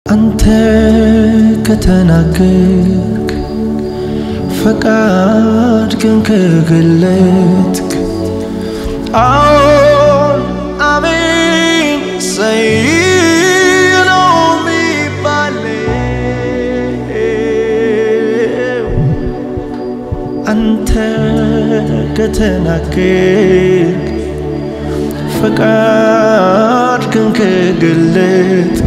አንተ ከተናገርክ ፈቃድ ግን ከገለጥክ አዎን አሜን ሰይ ነው የሚባለው አንተ ከተናገርክ ፈቃድ ግን ከገለጥክ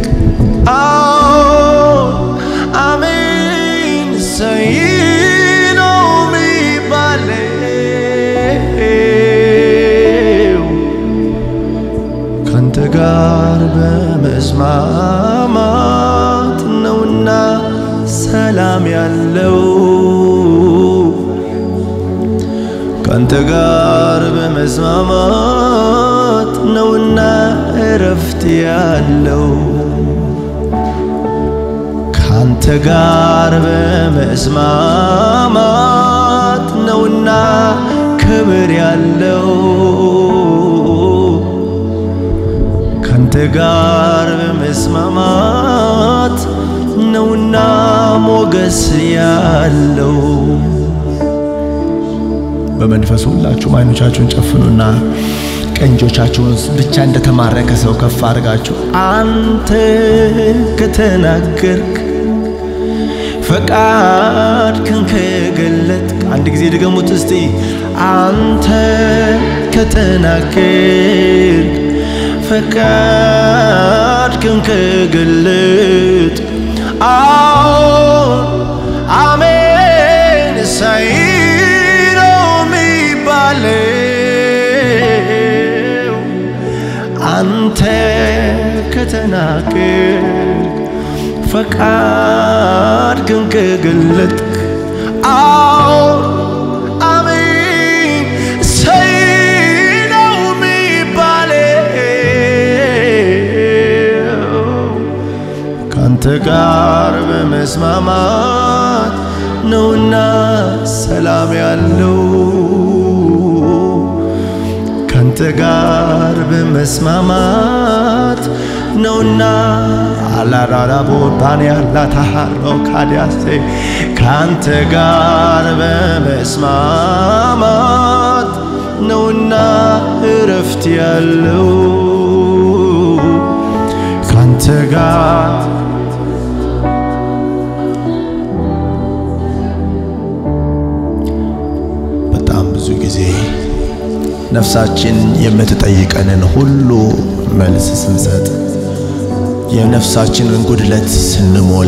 አዎን አሜን ሰይ ነው የሚባለው ካንተ ጋር በመስማማት ነውና ሰላም ያለው ካንተ ጋር በመስማማት ነውና እረፍት ያለው ካንተ ጋር በመስማማት ነውና ክብር ያለው ካንተ ጋር በመስማማት ነውና ሞገስ ያለው በመንፈስ ሁላችሁም አይኖቻችሁን ጨፍኑና ቀንጆቻችሁን ብቻ እንደተማረከ ሰው ከፍ አድርጋችሁ አንተ ከተናገርክ ፈቃድ ክን ከገለጥክ አንድ ጊዜ ድገሙት እስቲ አንተ ከተናገርክ ፈቃድ ክን ከገለጥክ አዎን አሜን ሳይ ነው የሚባለው አንተ ከተናገርክ ፈቃድ ግን ከገለጥክ አዎን አሜን ሰይ ነው የሚባለው ካንተ ጋር በመስማማት ነውና ሰላም ያለው ካንተ ጋር በመስማማት ነውና አላራራቦ ባንያላ ታሃሮ ካዲያሴ ካንተ ጋር በመስማማት ነውና እረፍት ያለው ካንተ ጋር በጣም ብዙ ጊዜ ነፍሳችን የምትጠይቀንን ሁሉ መልስ ስንሰጥ የነፍሳችንን ጉድለት ስንሞላ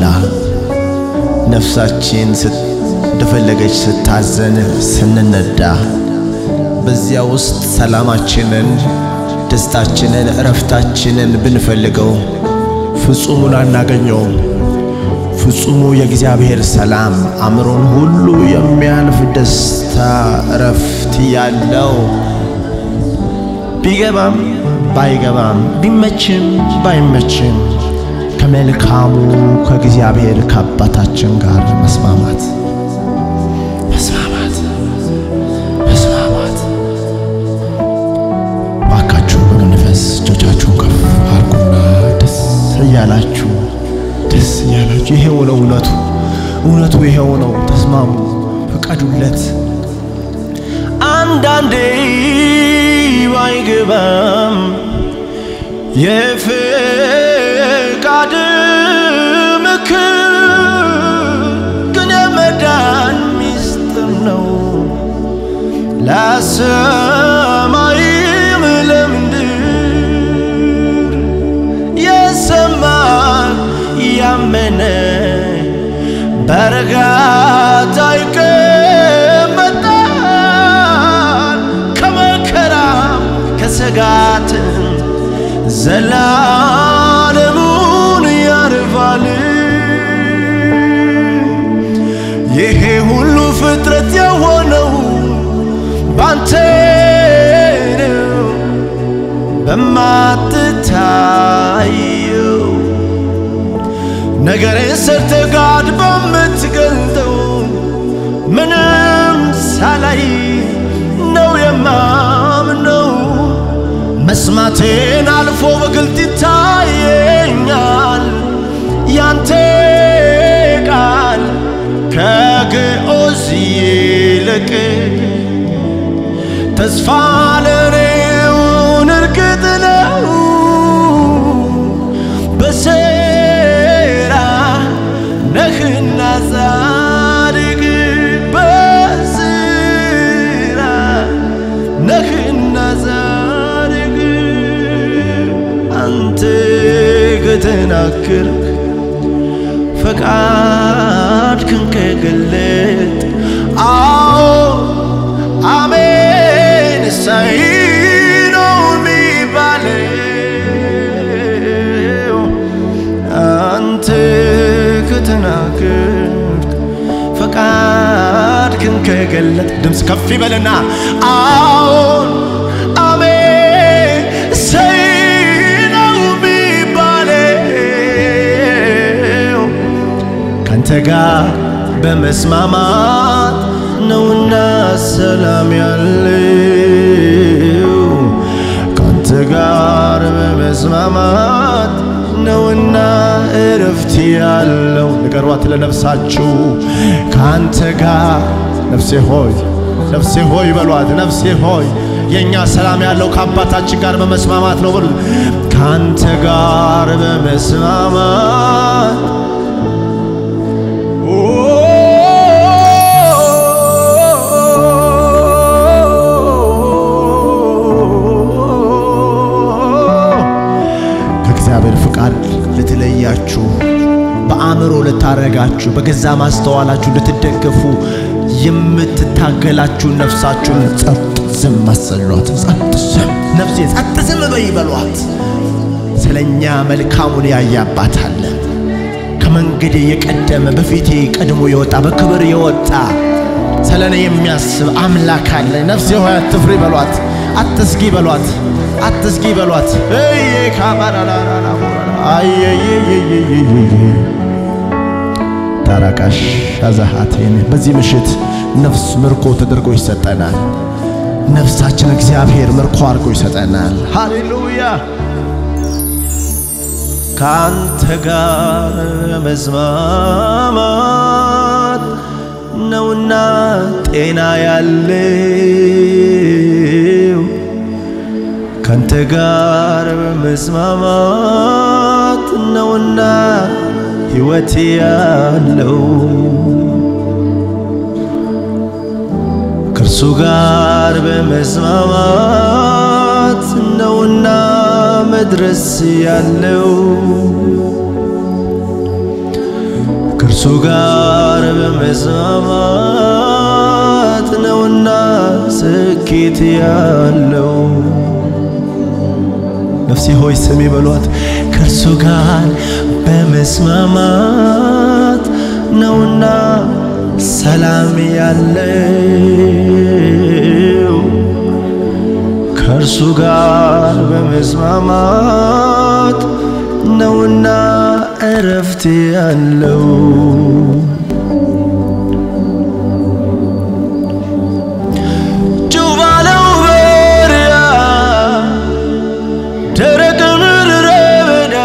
ነፍሳችን እንደፈለገች ስታዘን ስንነዳ በዚያ ውስጥ ሰላማችንን፣ ደስታችንን፣ እረፍታችንን ብንፈልገው ፍጹሙን አናገኘውም። ፍጹሙ የእግዚአብሔር ሰላም አእምሮን ሁሉ የሚያልፍ ደስታ እረፍት ያለው ቢገባም ባይገባም ቢመችም ባይመችም ከመልካሙ ከእግዚአብሔር ከአባታችን ጋር መስማማት መስማማት መስማማት። ባካችሁ በመንፈስ እጆቻችሁን ከፍ አድርጉና ደስ እያላችሁ ደስ እያላችሁ ይሄው ነው እውነቱ፣ እውነቱ ይሄው ነው። ተስማሙ፣ ፍቀዱለት። አንዳንዴ ባይገባም የፍቃድ ምክር ግን የመዳን ሚስጥር ነው ለሰማይም ለምድር የሰማ ያመነ በእርጋታ ይቀመጣል ከመከራም ከስጋትም ዘላለሙን ያርፋል። ይሄ ሁሉ ፍጥረት የሆነው ባንተ ነው በማትታየው ነገርን ሰርተ ጋድ በምትገልጠው ምንም ሳላይ ነው የማምነው መስማቴን አልፎ በግልጥ ይታየኛል ያን ከግዑዝ ይልቅ ተስፋ ለኔውን እርግጥ ነው በስራ ነህና ጻድቅ በስራ ነህና ጻድቅ አንተ ከተናገርክ ፈቃድህን ከገለጥ አዎ አሜን እሰይ ነው የሚባለው አንተ ከተናገርክ ፈቃድህን ከገለጥ ድምፅ ከፍ ይበልና አዎን አሜን እሰይ ነው የሚባለው ካንተ ጋር በመስማማት ነውና ሰላም ያለው ካንተ ጋር በመስማማት ነውና እረፍት ያለው ንገሯት ለነፍሳችሁ ካንተ ጋር ነፍሴ ሆይ ነፍሴ ሆይ በሏት ነፍሴ ሆይ የእኛ ሰላም ያለው ከአባታችን ጋር በመስማማት ነው በሉት ካንተ ጋር በመስማማት ከእግዚአብሔር ፍቃድ ልትለያችሁ በአእምሮ ልታረጋችሁ በገዛ ማስተዋላችሁ ልትደገፉ የምትታገላችሁ ነፍሳችሁን ጸጥ ዝም አሰኟት። ጸጥ ዝም ነፍሴ ጸጥ ዝም በይ በሏት። ስለኛ መልካሙን ያያባታል። ከመንገዴ የቀደመ በፊቴ ቀድሞ የወጣ በክብር የወጣ ስለ እኔ የሚያስብ አምላክ አለ። ነፍሴ ሆይ አትፍሪ በሏት፣ አትስጊ በሏት፣ አትስጊ በሏት። እዬ ካባራራራ አየየየየየ ታራቃሽ አዛሃቴን በዚህ ምሽት ነፍስ ምርኮ ተደርጎ ይሰጠናል። ነፍሳችን እግዚአብሔር ምርኮ አድርጎ ይሰጠናል። ሃሌሉያ ካንተ ጋር መስማማት ነውና ጤና ያለው ካንተ ጋር መስማማት ነውና ሕይወት ያለው ከእርሱ ጋር በመስማማት ነውና መድረስ ያለው ከእርሱ ጋር በመስማማት ነውና ስኬት ያለው ነፍሴ ሆይ ስሚ በሏት። ከእርሱ ጋር በመስማማት ነውና ሰላም ያለው ከእርሱ ጋር በመስማማት ነውና እረፍት ያለው ጭው ባለው በሪያ ደረቅ ምድረ በዳ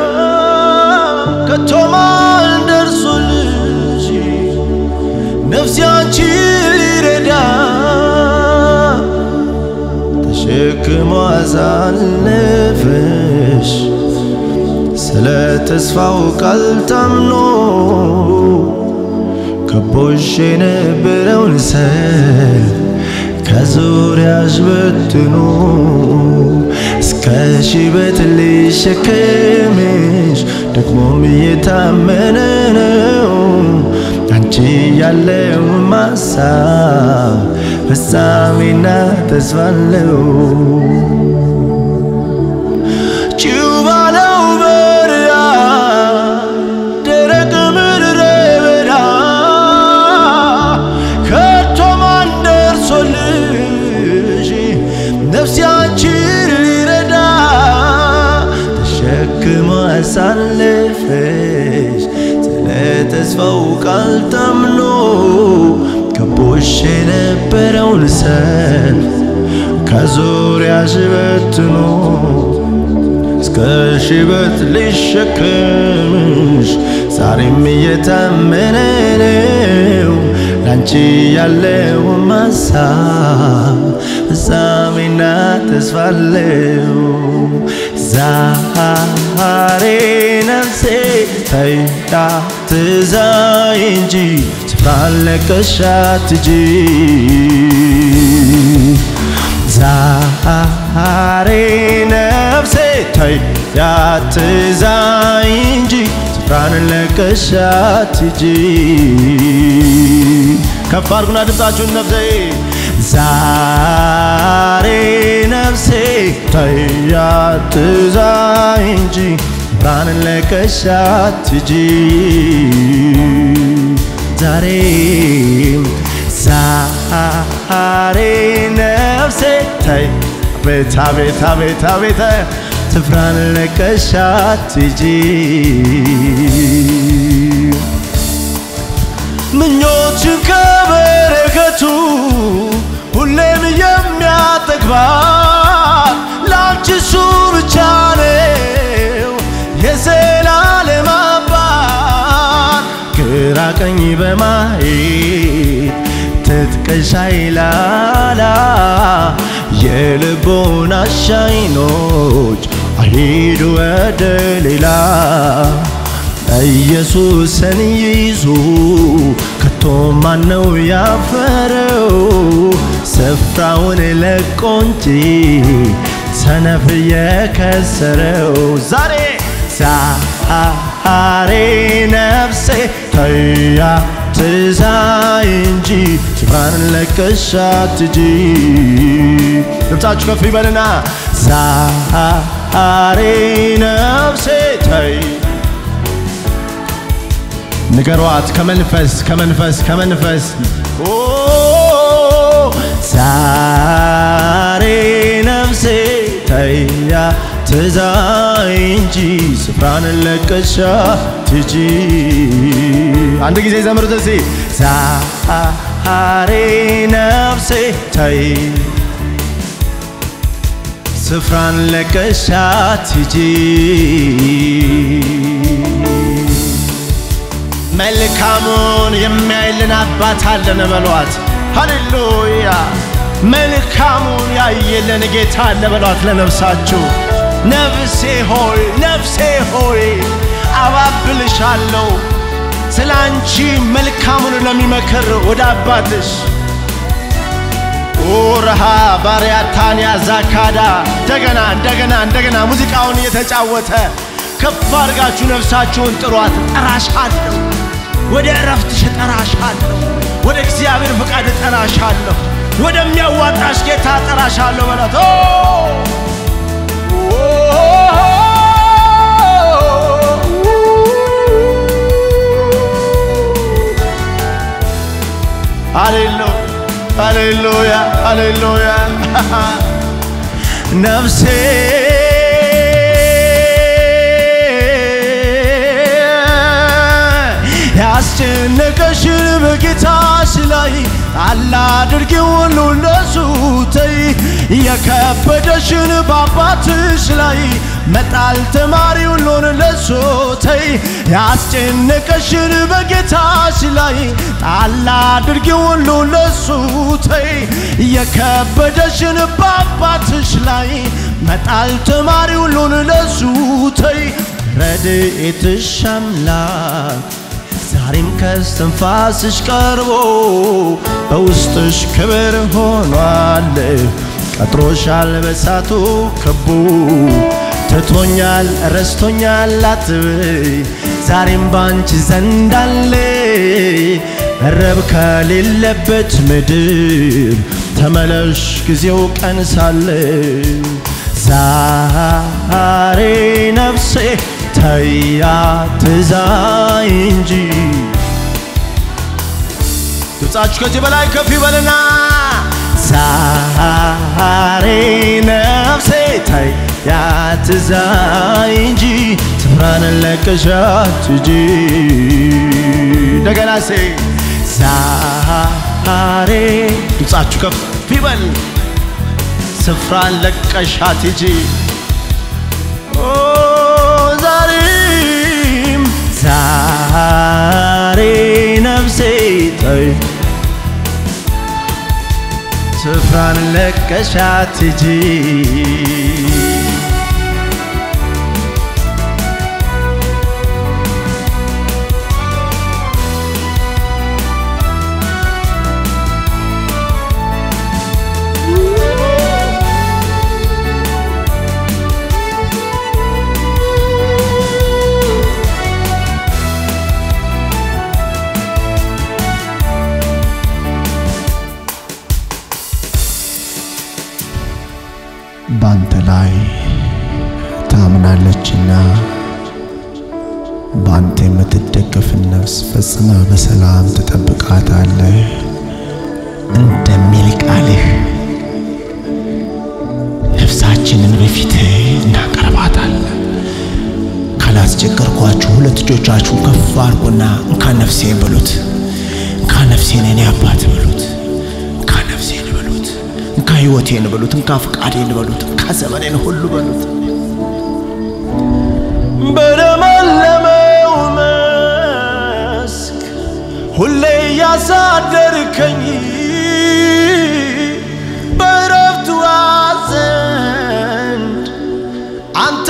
ከቶ ማን ደርሶልሽ ነፍሴ አንቺን ሊረዳ ተሸክሞ አሳለፈሽ ስለ ተስፋው ቃል ታምኖ ከቦሽ የነበረውን ሰልፍ ከዙሪያሽ በትኖ እስከ ሽበት ሊሸከምሽ ደግሞም እየታመነ ነው አንቺ ያለው ማሳብ ፍጻሜና ተስፋ አለው። ጭው ባለው በረሃ ደረቅ ምድረ በዳ ከቶ ማን ደርሶልሽ ነፍሴ አንቺን ሊረዳ ተሸክሞ አሳለፈሽ ስለ ተስፋው ቃል ታምኖ ከቦሽ የነበረውን ሰልፍ ከዙሪያሽ በትኖ እስከ ሽበት ሊሸከምሽ ዛሬም እየታመነ ነው ካንቺ ያለው ማሳብ ፍጻሜና ተስፋ አለው። ዛሬ ነፍሴ ተይዳ ትዛይ እንጂ ስፍራ ለቀሻት ሂጂ ዛሬ ነፍሴ ተይዳ ትዛይ እንጂ ስፍራን ለቀሻት ሂጂ ከፍ አድርጉና ድምፃችሁን ነፍሴ ዛሬ ነፍሴ ተያ ትዛይ እንጂ ብርሃንን ለቀሻት ሂጂ ዛሬ ዛሬ ነፍሴ ተይ አቤት አቤት አቤት አቤት ስፍራን ለቀሻት ሂጂ ምኞችን ከበረከቱ ሁሌም የሚያጠግባት ለአንቺ እሱ ብቻ ነው የዘላለም አባት ግራ ቀኝ በማየት ትጥቀሻ ይላላ የልቦና ሻይኖች አይሂዱ ወደ ሌላ ኢየሱስን ይዞ ከቶ ማነው ያፈረው? ስፍራውን ለቆ እንጂ ሰነፍ የከሰረው ዛሬ ዛሬ ነፍሴ ተያ ትዛይ እንጂ ስፍራን ለቀሻት ሂጂ ድምፃችሁ ከፍ ይበልና ዛሬ ነፍሴ ተይ ንገሯት ከመንፈስ ከመንፈስ ከመንፈስ ኦ ዛሬ ነፍሴ ተያ ትዛይ እንጂ ስፍራን ለቀሻት ሂጂ አንድ ጊዜ ዘምሩት እስቲ ዛሬ ነፍሴ ተይ ስፍራን ለቀሻት ሂጂ መልካሙን የሚያይልን አባት አለን በሏት። ሃሌሉያ! መልካሙን ያየልን ጌታ አለ በሏት ለነፍሳችሁ። ነፍሴ ሆይ ነፍሴ ሆይ አባብልሻለሁ ስለ አንቺ መልካሙን ለሚመክር ወደ አባትሽ ኦረሃ ባሪያታንያ ዛካዳ እንደገና እንደገና እንደገና ሙዚቃውን እየተጫወተ ከፍ አድርጋችሁ ነፍሳችሁን ጥሯት። እጠራሻለሁ፣ ወደ እረፍትሽ እጠራሻለሁ፣ ወደ እግዚአብሔር ፍቃድ እጠራሻለሁ፣ ወደሚያዋጣሽ ጌታ እጠራሻለሁ በላት። ኦ! ሃሌሉያ ሃሌሉያ ሃሌሉያ ነፍሴ ያስጨነቀሽን በጌታሽ ላይ ጣል አድርጊው ሁሉ ለሱ ተይ የከበደሽን በአባትሽ ላይ መጣል ተማሪ ሁሉን ለሱ ተይ ያስጨነቀሽን በጌታሽ ላይ ጣል አድርጊው ሁሉ ለሱ ተይ የከበደሽን በአባትሽ ላይ መጣል ተማሪ ሁሉን ለሱ ተይ ረድኤትሽ አምላክ ዛሬም ከስትንፋስሽ ቀርቦ በውስጥሽ ክብር ሆኗል። ቀጥሮሻል በሳቱ ከቦ ትቶኛል ረስቶኛል አትበይ ዛሬም ባንቺ ዘንድ አለ ረብ ከሌለበት ምድር ተመለሽ ጊዜው ቀን ሳለ ዛሬ ነፍሴ ተያ ትዛይ እንጂ ድምፃችሁ ከዚህ በላይ ከፍ ይበልና ዛሬ ነፍሴ ተያ ትዛይ እንጂ ስፍራን ለቀሻት ሂጂ እንደገና ሴ ዛሬ ድምፃችሁ ከፍ ይበል ስፍራን ለቀሻት ሂጂ ኦ ዛሬም ዛሬ ነፍሴ ተይ ስፍራን ለቀሻት ሂጂ ባንተ ላይ ታምናለችና ባንተ የምትደገፍን ነፍስ ፈጽመ በሰላም ትጠብቃታለህ እንደሚል ቃልህ ነፍሳችንን በፊትህ እናቀርባታለን። ካላስቸገርኳችሁ ሁለት እጆቻችሁን ከፍ አድርጉና እንካ ነፍሴ በሉት። እንካ ነፍሴን የኔ አባት በሉት። እንካ ነፍሴን በሉት። እንካ ሕይወቴን በሉት። እንካ ፍቃዴን በሉት። እንካ ዘመኔን ሁሉ በሉት። በለመለመው መስክ ሁሌ ያሳደርከኝ በረፍቱ ዘንድ አንተ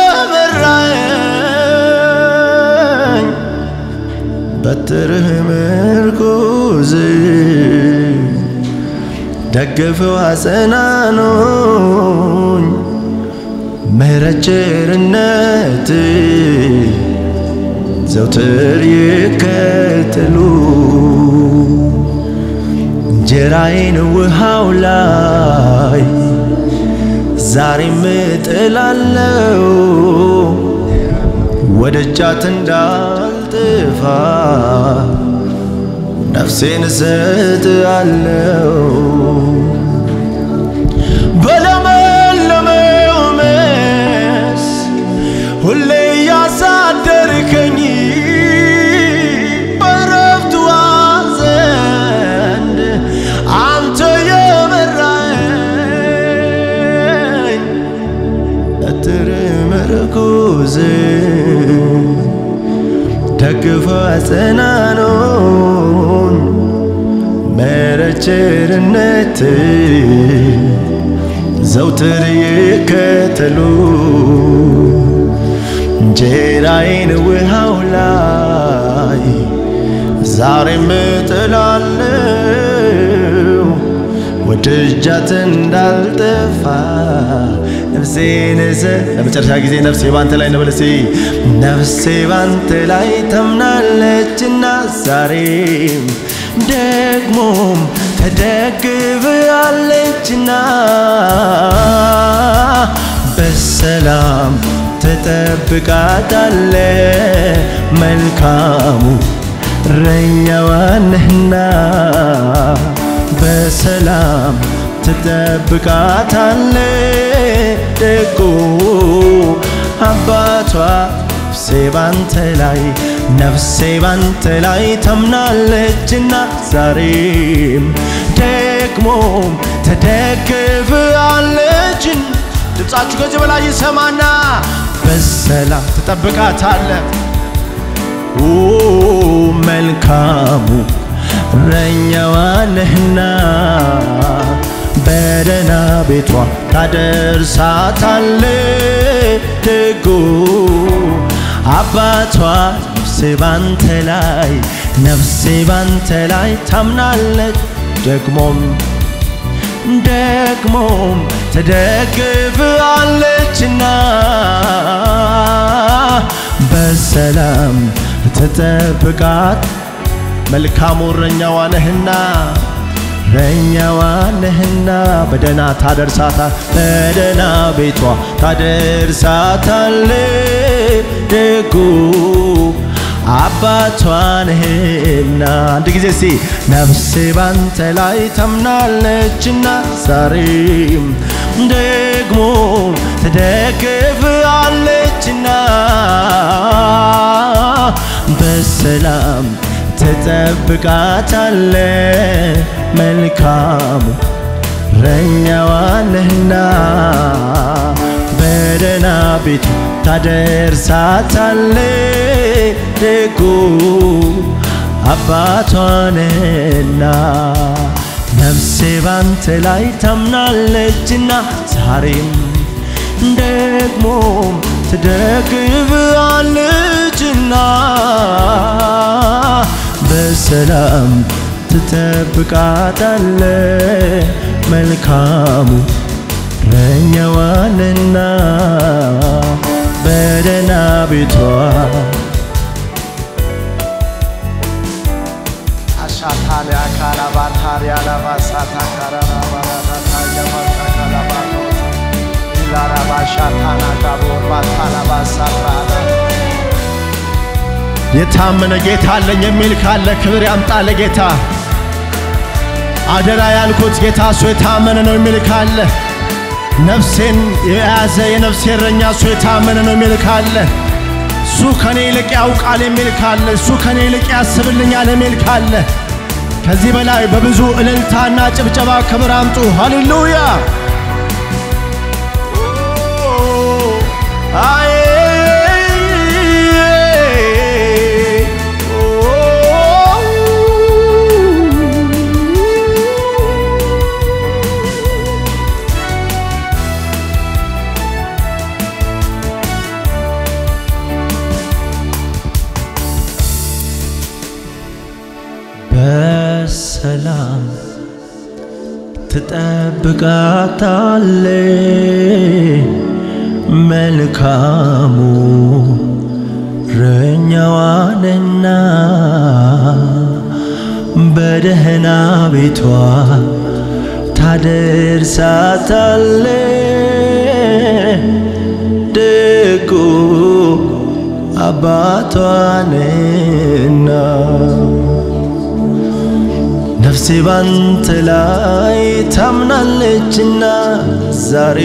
የመራኝ በትርህ ምርኩዝ ደግፈው አጸናኖኝ ምሕረት ቸርነት ዘውትር ይከተሉ እንጀራዬን ውሃው ላይ ዛሬም እጥላለው ወደ እጃት እንዳልጥፋ ነፍሴን እሰጥአለው በለመለመው መስክ ሁሌ ያሳደርከኝ በረፍቱ ዘንድ አንተ የመራኝ በትር ምርኩዝ ደግፈ አጸናኖኝ ምሕረት ቸርነት ዘውትር ይከተሉ እንጀራዬን ውሃው ላይ ዛሬም እጥላለሁ ወደ እጃት እንዳልጠፋ ነፍሴን እዘ ለመጨረሻ ጊዜ ነፍሴ ባንተ ላይ ነው በለሴ ነፍሴ ባንተ ላይ ተምናለችና ዛሬም ደግሞም ተደግፋለችና በሰላም ትጠብቃታለ መልካሙ እረኛዋ ነህና በሰላም ትጠብቃታለ ደጉ አባቷ ነፍሴ ባንተ ላይ ነፍሴ ባንተ ላይ ተምናለችና ዛሬም ደግሞም ተደግፋለችን ድምፃችሁ ከዚህ በላይ ይሰማና በሰላም ትጠብቃታለ ኦ መልካሙ እረኛዋ ነህና በደህና ቤቷ ታደርሳታለ ደጉ አባቷ ነፍሴ ባንተ ላይ ነፍሴ ባንተ ላይ ታምናለች ደግሞም ደግሞም ትደግፋለችና በሰላም ትጠብቃት መልካሙ እረኛዋ ነህና እረኛዋ ነህና በደና ታደርሳታ በደና ቤቷ ታደርሳታለ ደጉ አባቷ ነህና አንድ ጊዜ ሲ ነፍሴ ባንተ ላይ ተምናለችና ዛሬም ደግሞ ትደግፋለችና በሰላም ትጠብቃታለ መልካሙ እረኛዋ ነህና በደና ቤቱ ታደርሳታለ ደጉ አባቷ ነህና ነፍሴ ባንተ ላይ ታምናለችና ዛሬም ደግሞ ትደግፋለችና በሰላም ትጠብቃታለ መልካሙ እረኛዋንና በደህና ቤቷ አሻታሊያ ካላባታሪያ ላባሳታ ካራራባራታ ያባሳ ካላባቶስ ኢላራባሻታና ጋቦርባታላባሳትራላ የታመነ ጌታ አለኝ የሚል ካለ ክብር ያምጣ ለጌታ። አደራ ያልኩት ጌታ እሱ የታመነ ነው የሚል ካለ ነፍሴን የያዘ የነፍሴ እረኛ እሱ የታመነ ነው የሚል ካለ እሱ ከኔ ይልቅ ያውቃል የሚል ካለ እሱ ከኔ ይልቅ ያስብልኛል የሚል ካለ ከዚህ በላይ በብዙ እልልታና ጭብጨባ ክብር አምጡ። ሃሌሉያ አዬ በሰላም ትጠብቃታለ መልካሙ እረኛዋንና በደህና ቤቷ ታደርሳታለ ደጉ አባቷንና ነፍሴ ባንተ ላይ ታምናለችና ዛሬ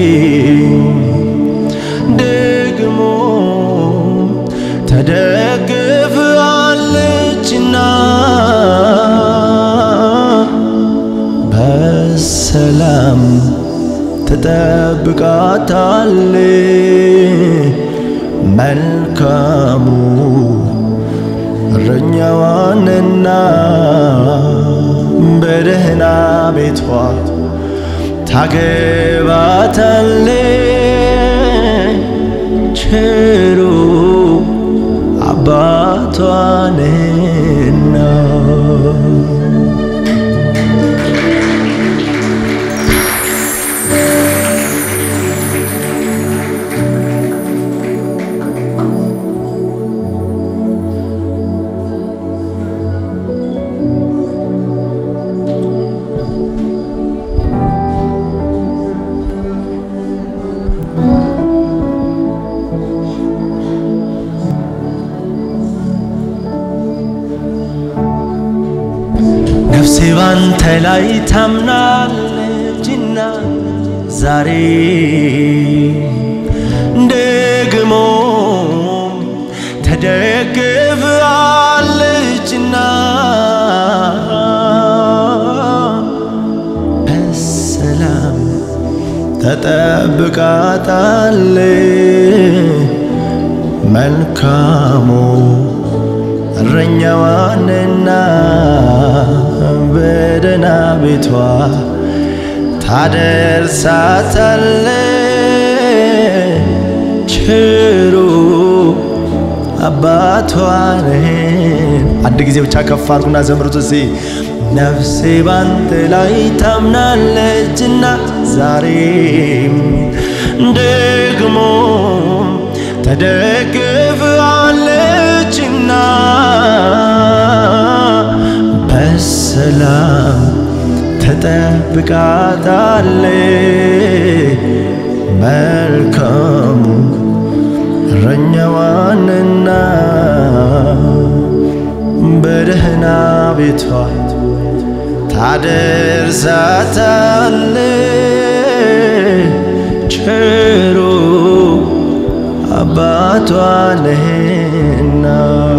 ደግሞ ተደግፋለችና በሰላም ትጠብቃታለ መልካሙ እረኛዋንና በደህና ቤቷ ታገባታለ ቸሩ አባቷንና ነፍሴ ባንተ ላይ ታምናለችና ዛሬ ደግሞ ተደግፋለችና በሰላም ተጠብቃታለ መልካሙ እረኛዋንና በደህና ቤቷ ታደርሳታለ ችሩ አባቷን አንድ ጊዜ ብቻ ከፍ አድርጉና ዘምሩት እስቲ ነፍሴ ባንተ ላይ ታምናለችና ዛሬም ደግሞ ተደግፋለችና በሰላም ተጠብቃታለ መልካሙ እረኛዋንና በደህና ቤቷ ታደርሳታለ ቸሩ አባቷ ነህና